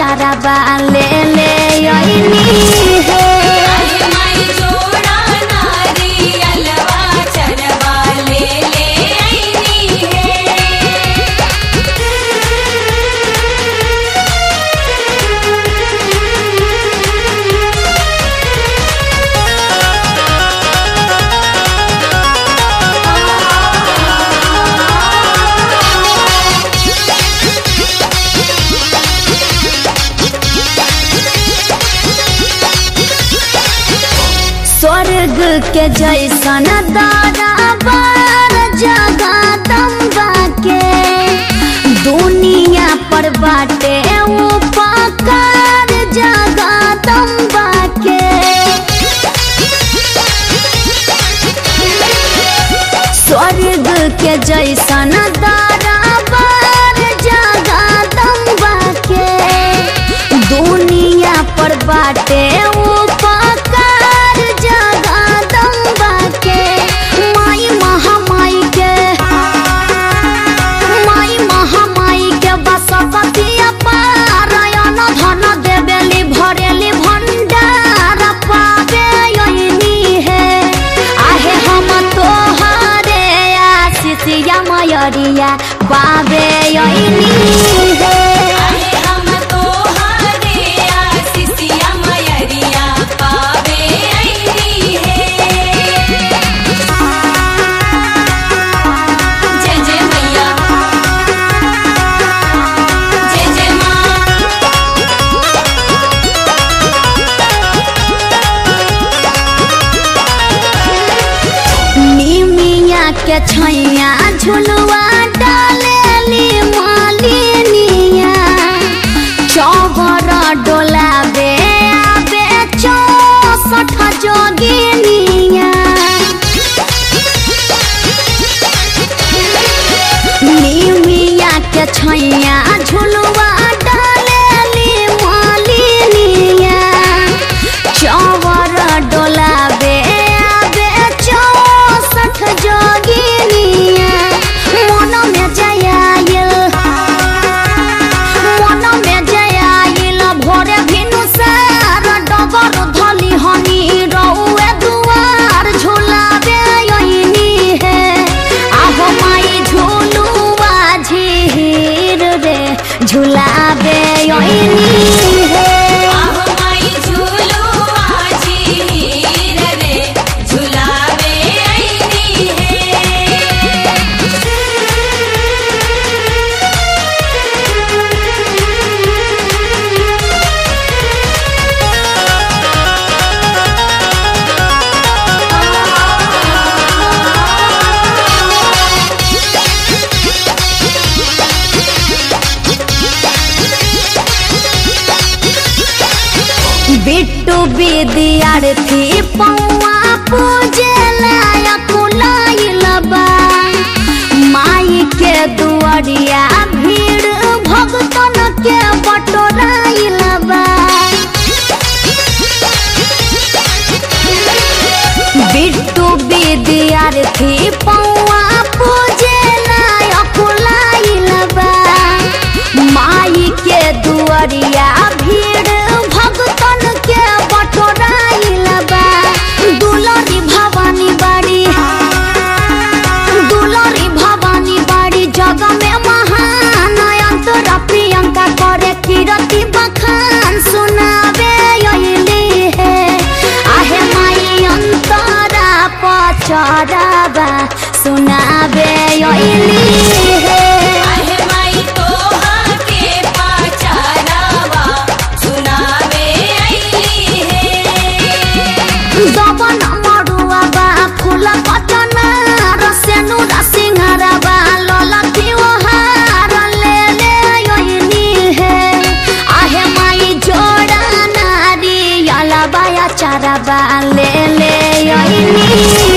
चाराबा ले ले अइनी हे अरे माई जोड़ा नारियलवा चरवा ले ले आईनी है स्वर्ग के जैसन दाराबार जगदम्बा के दुनिया पर बाटे उपकार जगदम्बा के स्वर्ग के जैसन दाराबार जगदम्बा के दुनिया पर बाटे उपकार जगदम्बा के माई महामाई के माई महामाई के बसपति पारायण धन देवेली भरेली भंडार पावे यही है आहे हम तोहरे आशीषिया मयरिया पावे यही है अरे हम तोहरे आशीषिया मयरिया पावे आईनी है जय जय मैया जय जय माँ निमिया के छैया झुलुआ डालेली मालिनिया चौबर डोलाबे आबे चौसठ जोगिनिया निमिया के छैया झुलुआ डालेली मालिनिया चौवर डोलाबे आबे चौसठ जोगिनिया मन में जयाइल मन में जयाइल भोरे भिनु सार डगर धली हनी रउए दुआर झुलाबे यही है आहो माई झुलुआ झीर रे झुलाबे यही है आहो माई झूलुआ झीर रे झुलावे आईनी है बिट्टू विद्यार्थी पौआ पूजे लायक लाइल बा माई के दुआरिया भीड़ भगतन के बटोराइल बा बिट्टू विद्यार्थी पौआ पूजे लायक लाइल बा माई के दुआरिया भीड़ भगतन के बटोराइल बा दुलरी भवानी बाड़ी दुलरी भवानी बाड़ी जग में महान अंतरा प्रियंका करे कीरति बखान सुनावे यही है आहे माई अंतरा पचराबा सुनावे यही है आहे माई तोहा के पाचारावा सुनावे आईनी है दबन मरुआ बा फूल पटना रसेनु रसिंहरा बा ललकी ओहार ले ले यही है आहे माई जोड़ा नारी अला बाया चारा बा ले ले यही